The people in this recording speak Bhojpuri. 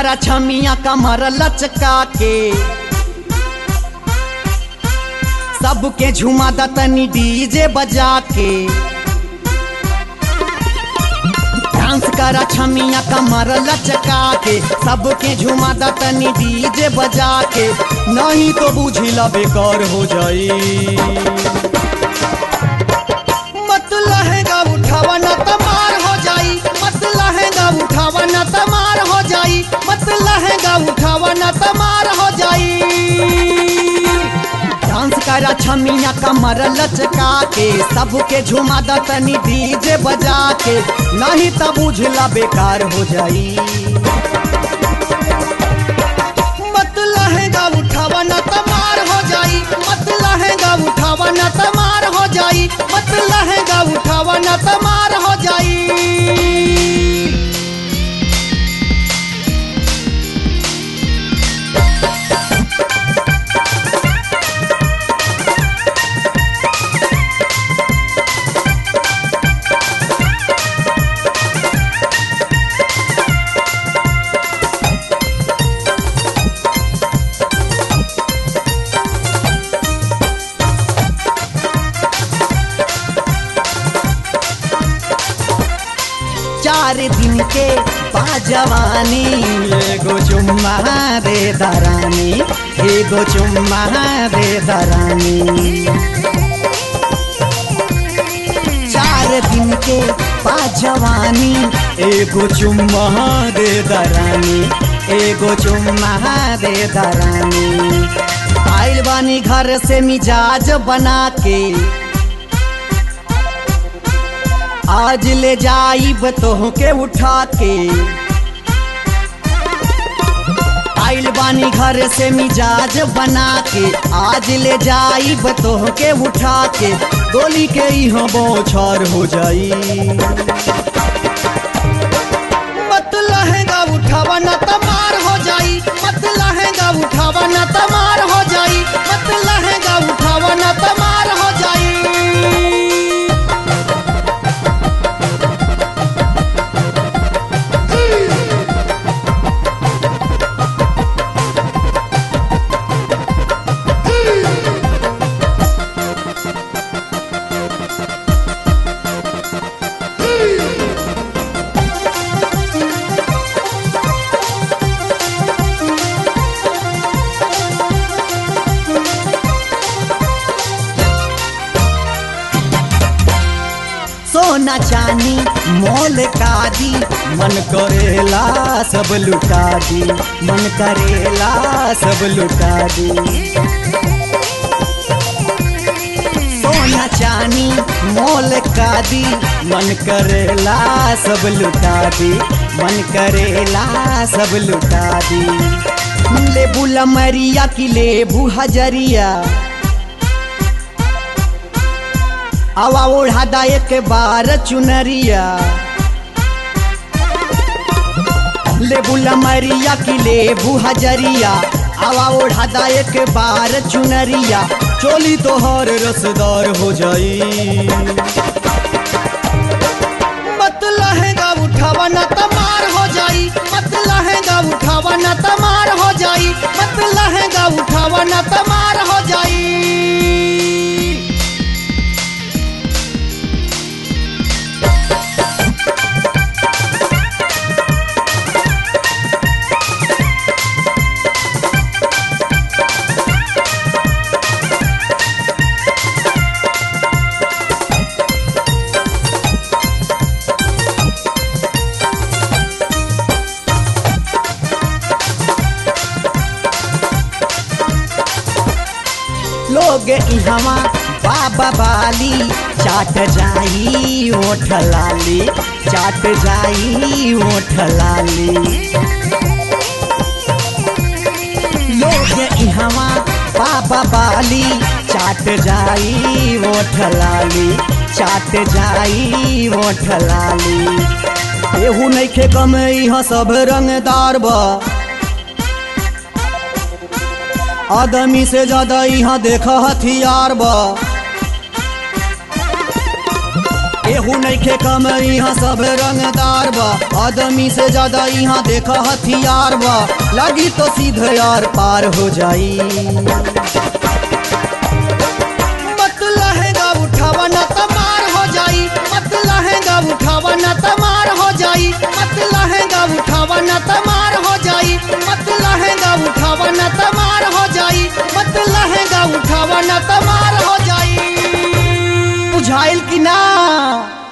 करा छमिया कमर लचका के सबके झुमा दतनी डीजे बजा के डांस करा छमिया कमर लचका के सबके झुमा दतनी डीजे बजा के नहीं तो बुझिला बेकार हो जाई मत लहंगा उठावा न तमार हो जाई मत लहंगा उठावा न तमार हो जाई मत लहंगा उठावा न तमार हो जाई डांस करा छमिया कमर लचका के सबके झुमा दतनी डीजे बजा के नहीं तब बुझला बेकार हो जाई मत लहंगा उठावा न तमार हो जाई मत लहंगा उठावा न तमार हो जाई मत लहंगा उठावा न तमार हो जाई चार दिन के बाजवानी एगो चुम्मा दे दरानी एगो चुम्मा दे दरानी चार दिन के बाजवानी एगो चुम्मा दे दरानी एगो चुम्मा दे दरानी आइल बानी घर से मिजाज बना के आज ले जाइब तोह के उठा के आइल बानी घर से मिजाज बना के आज ले जाइब तोह के उठा के गोली के यहाँ बौछार हो जाई मत लहंगा उठावा न तमार हो जाई मत लहंगा उठावा न तमार हो जाई मत लहंगा उठावा न तमार हो जाई सोना चानी मोल का दी मन करेला सब लुटा दी मन करेला सब लुटा दी सोना चानी मोल का दी मन करेला सब लुटा दी मन करेला सब लुटा दी लेबू लमरिया की लेबू हजरिया आवा ओढ़ा दा एक बार चुनरिया लेबू लमरिया की लेबू हजरिया आवा ओढ़ा दा एक बार चुनरिया चोली तोहर रसदार हो जाई मत लहंगा उठावा न तमार हो जाई मत लहंगा उठावा न तमार हो जाई मत लहंगा उठावा न तमार हो जाई लोग इहवा बाबा बाली चाट जाई ओठ लाली चाट जाई ओठ लाली लोग इहवा बाबा बाली चाट जाई ओठ लाली चाट जाई ओठ लाली एहू नइखे कम इहाँ सब रंगदार बा आदमी से ज्यादा यहाँ देख हथियार बा केहू नइखे कम यहाँ सब रंगदार बा आदमी से ज्यादा यहाँ देखा हथियार बा लगी तो सीधे यार पार हो जाई मत लहंगा उठावा न तमार हो जाई मत लहंगा उठावा न तमार हो जाई मत लहंगा उठावा न तमार हो जाई मत लहंगा उठावा न तमार हो जाई मत लहंगा उठावा न तमार हो जाई बुझाइल कि ना